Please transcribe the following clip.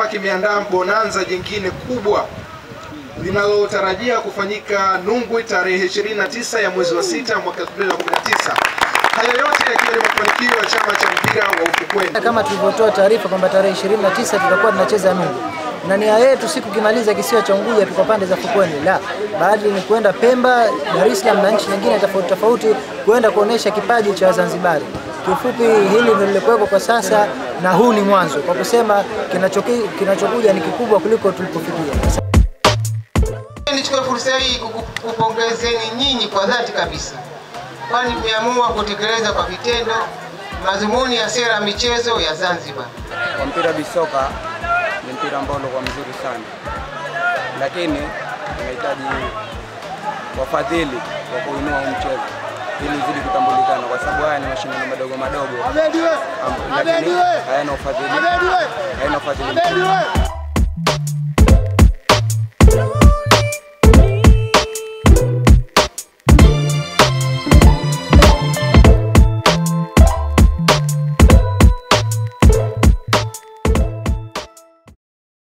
chama kimeandaa bonanza jingine kubwa linalotarajia kufanyika Nungwi tarehe 29 ya mwezi wa sita mwaka 2019. Hayo yote yakiwa ni mafanikio ya chama cha mpira wa ufukweni. Kama tulivyotoa taarifa kwamba tarehe 29 tutakuwa tunacheza Nungu, na nia yetu si kukimaliza kisiwa cha Unguja tuko pande za fukweni, la baadhi ni kwenda Pemba, Dar es Salaam na nchi nyingine tofauti tofauti, kwenda kuonesha kipaji cha Wazanzibari. Kiufupi, hili ndio lilikuwepo kwa sasa, na huu ni mwanzo, kwa kusema kinachoki- kinachokuja ni kikubwa kuliko tulipofikia. Nichukue fursa hii kuku- kupongezeni nyinyi kwa dhati kabisa, kwani mmeamua kutekeleza kwa vitendo madhumuni ya sera ya michezo ya Zanzibar. Kwa mpira bisoka ni mpira ambao ulikuwa mzuri sana, lakini unahitaji wafadhili wa kuinua huu mchezo ili uzidi kutambulikana, kwa sababu haya ni mashindano madogo madogo, am- lakini hayana ufadhili, hayana ufadhili mkubwa.